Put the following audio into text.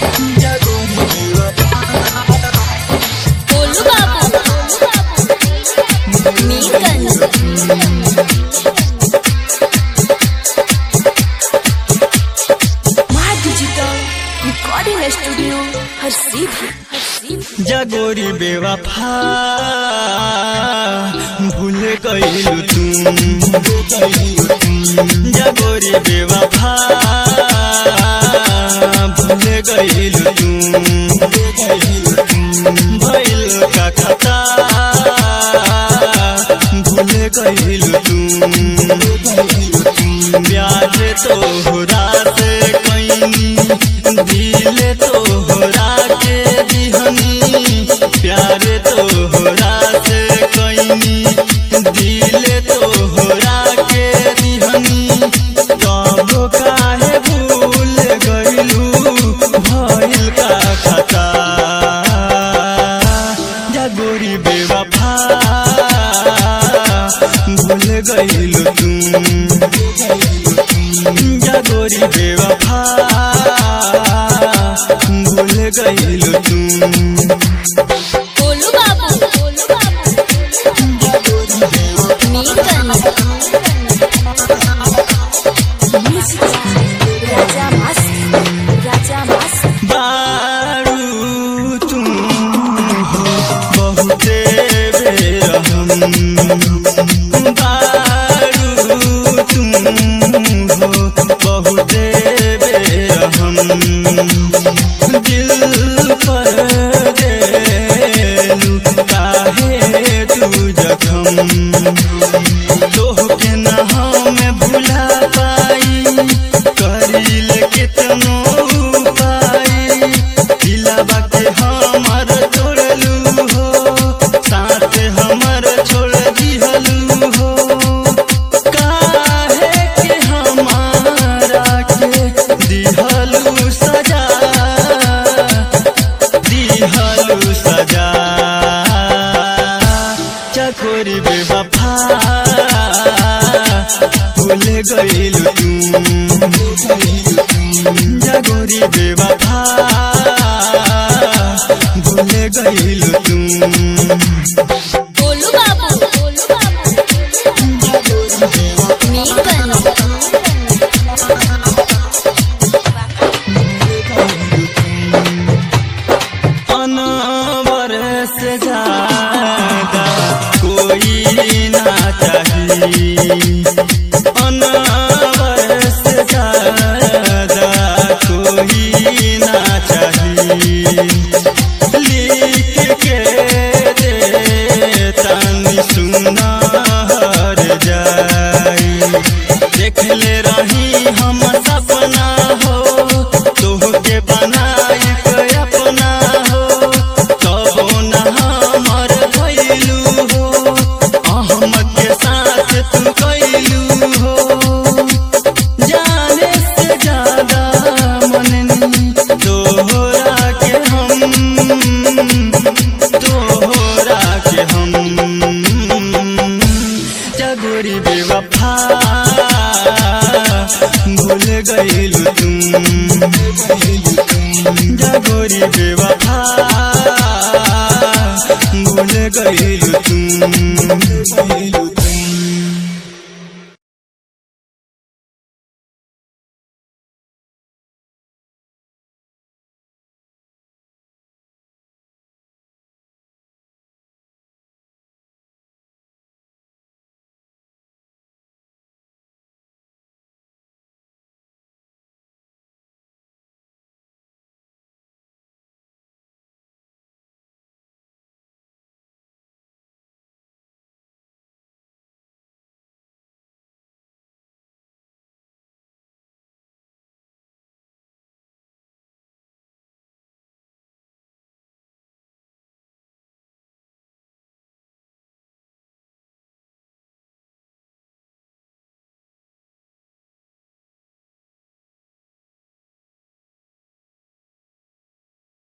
गोलू बाबू Mirganj my digital recording studio हर सीधी हर सीधी जगोरी बेवफा भूल गईलू तुम जगोरी बेवफा भूल गईलू तुम भइल का खता भूल गईलू तुम प्यार तोहरा से कैनी दिल तोहरा के दिहनी प्यार तोहरा से कैनी दिल तोहरा के दिहनी कब काहे भूल गईलू भइल का खता जगोरी बेवफा भूल गईलू तुम जगोरी बेवफा भूल गईलू तुम गोलू बाबू मीरगंज म्यूजिक राजा मस्त राजा मस्त बारू तुम हो बहुते बेरहम बारू तुम हो बहुते बेरहम दिल पर देलू काहे तू जखम तोहके न हम भुला पाई करिल कितनो पाई दिलवा के हमर तोड़लू हो साथ हमर छोड़ दिहलू हो काहे के हमारा के दिहलू सजा दिहलू सजा चकोरी बेवफा भूल गईलू तुम जगोरी बेवफा भूल गईलू तुम गोलू बाबू मीरगंज अनवर से ज्यादा कोई ना चाहिए अनवर से ज्यादा कोई ना चाहिए लिख के दे तनी सुना हर जाई देख ले रही हम सपना हो तोहके बनाई के अपना हो कबो न हमर भइलू हो अहमद के साथ तू कैलू हो जाने से ज्यादा मननी तोहरा के हम तोहरा के हम जगोरी बेवफा भूल गईलू तुम जगोरी बेवफा भूल गईलू तुम